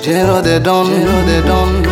Jeno the Don, Jeno the Don.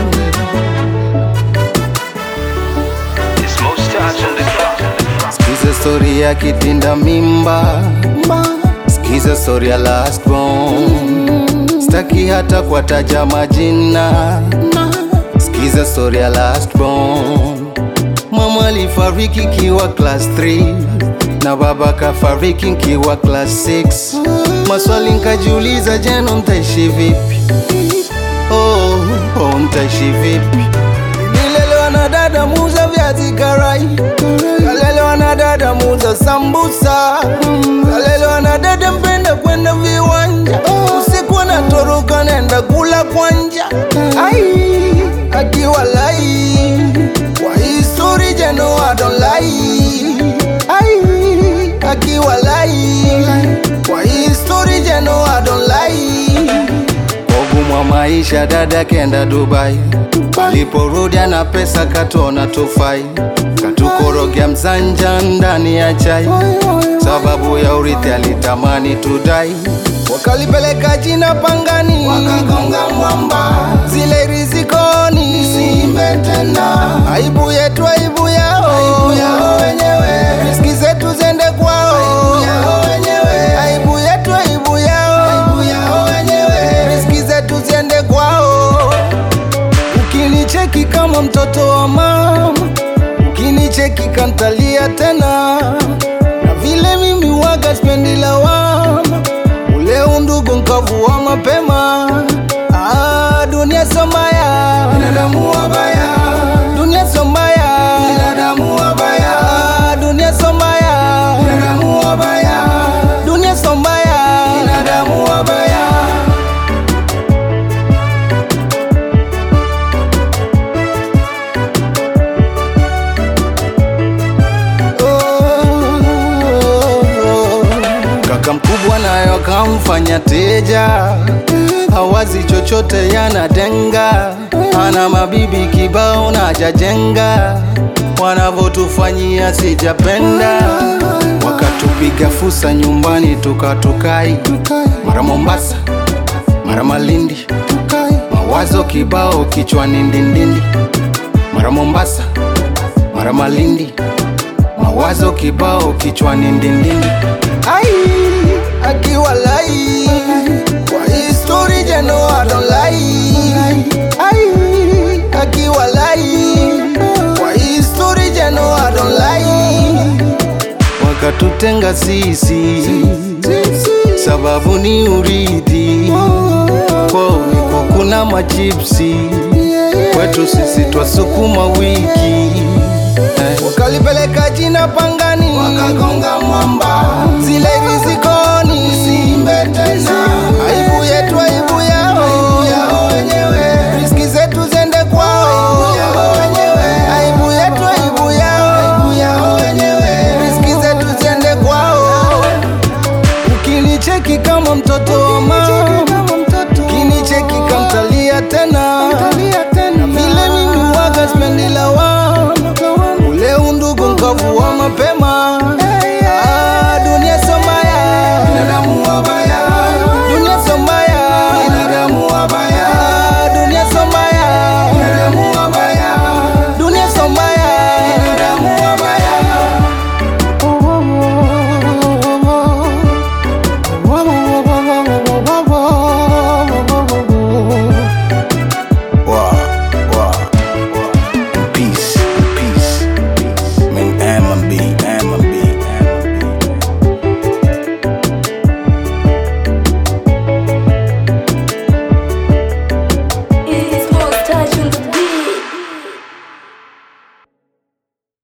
It's most touch on the clock. Skiza story ya kitinda mimba, skiza story ya last born. Staki hata kuwataja majina, skiza story ya last born. Mama alifariki kiwa class 3 na baba kafariki kiwa class 6. Maswali nkajiuliza, jeno ntaishi vipi? Oh, oh, ntaishi vipi? Nilelewa na dada muuza viazi karai, kalelewa na dada muuza sambusa, kalelewa na dada mpenda kwenda viwanja, usiku anatoroka naenda kula kwanja. Ai, akiwa lai kwa histori jeno I don't lie. Ai, akiwa lai kwa histori jeno I don't lie. Ugumu wa maisha dada kenda Dubai, aliporudi ana pesa katona tufai, katukorogea mzanja ndani ya chai, sababu ya urithi alitamani tudai, wakalipeleka jina pangani, wakagonga mwamba, zile rizikoni simbe tena, aibu yetu aibu yao, aibu yao wenyewe, riski zetu zende kwao, aibu yao wenyewe, aibu yetu aibu yao, aibu yao wenyewe, riski zetu ziende kwao. Ukinicheki kama mtoto wa mama, ukinicheki kantalia tena, na vile mimi waga spendi lawama, ule undugu nkavua mapema. Ah, dunia somaya, binadamu wabaya, dunia somaya, binadamu wabaya, Ah, dunia somaya, binadamu wabaya, dunia somaya, binadamu wabaya. Kaka mkubwa nayo kamfanya teja, hawazi chochote yanatenga, ana mabibi kibao na jajenga, wanavotufanyia sijapenda, wakatupiga fusa nyumbani tukatukai, mara Mombasa, mara Malindi, mawazo kibao kichwani ndindindi, mara Mombasa, mara Malindi mawazo kibao kichwani ndindindi. Ai, akiwa lai kwa histori jeno I don't lie. Ai, akiwa lai kwa histori jeno I don't lie. Wakatutenga sisi sababu ni urithi kwao iko kuna machipsi kwetu sisi twasukuma wiki eh. Wakalipeleka jina pangani, wakagonga mwamba, zile rizikoni simbe tena, aibu yetu aibu yao, aibu yao wenyewe, riski zetu zende kwao, aibu yao wenyewe, aibu yetu aibu yao, aibu yao wenyewe, riski zetu zende kwao. Ukinicheki kama mtoto